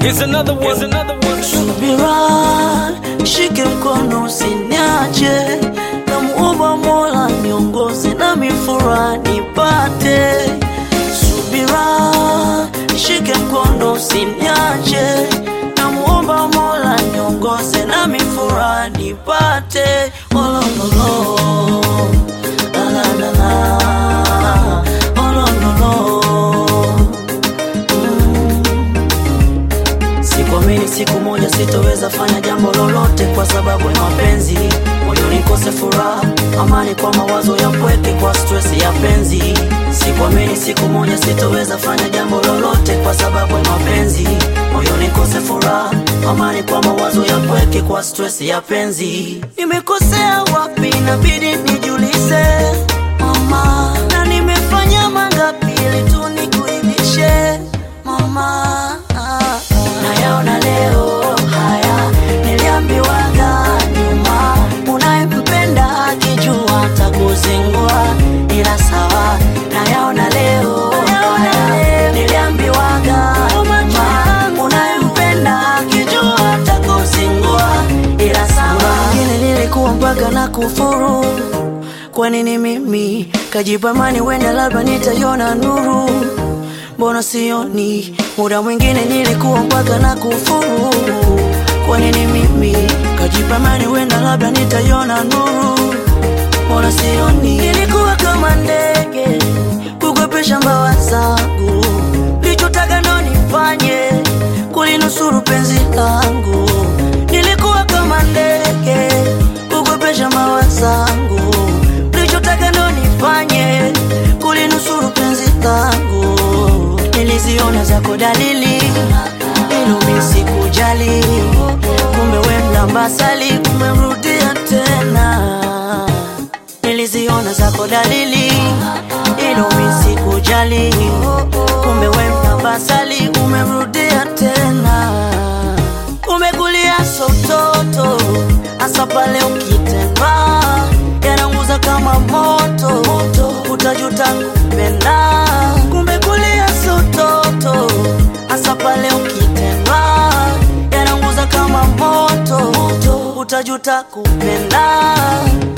Here's another one. Here's another one. Subira, shike mkono usiniache, namuomba Mola niongoze na mifura nipate. Subira, shike mkono usiniache, namuomba Mola niongoze na mifura nipate. Oh, lo, lo, lo. La, la, la, la. Oh, lo, lo, lo. Sikuamini siku moja sitoweza fanya jambo lolote kwa sababu ya mapenzi, moyo nikose furaha, amani kwa mawazo ya pweke, kwa stress ya penzi. Sikuamini siku moja sitoweza fanya jambo lolote kwa sababu ya mapenzi, moyo nikose furaha, amani kwa mawazo ya pweke, kwa stress ya penzi. Nimekosea wapi? Inabidi nijiulize mama, na nimefanya mangapi ili tu nikuridhishe mama nayaona leo haya niliambiwaga nyuma unayempenda akijua atakuzingua ila sawa nayaona leo haya niliambiwaga nyuma unayempenda akijua atakuzingua ila sawa wengine nilikuwa mpaka na kufuru kwa nini mimi kajipamani wenda labda nitaiona nuru mbona sioni muda mwingine nilikuwa mpaka na kufuru kwa nini mimi kajipamani wenda labda nitaiona nuru mbona sioni nilikuwa kama ndege kukwepesha mbawa zangu lichotaka ndo nifanye kulinusuru penzi langu nilikuwa kama ndege kukwepesha mbawa zangu lichotaka ndo nifanye kulinusuru penzi langu niliziona zako dalili ilumi sikujali kumbe we mlambasali umemrudia tena niliziona zako dalili ilumi sikujali kumbe we mlambasali umemrudia tena umekulia sototo hasa pale ukitembea yananguza kama moto moto utajuta kupenda kumbe kulia sototo hasa pale ukitembea yananguza kama moto moto utajuta kupenda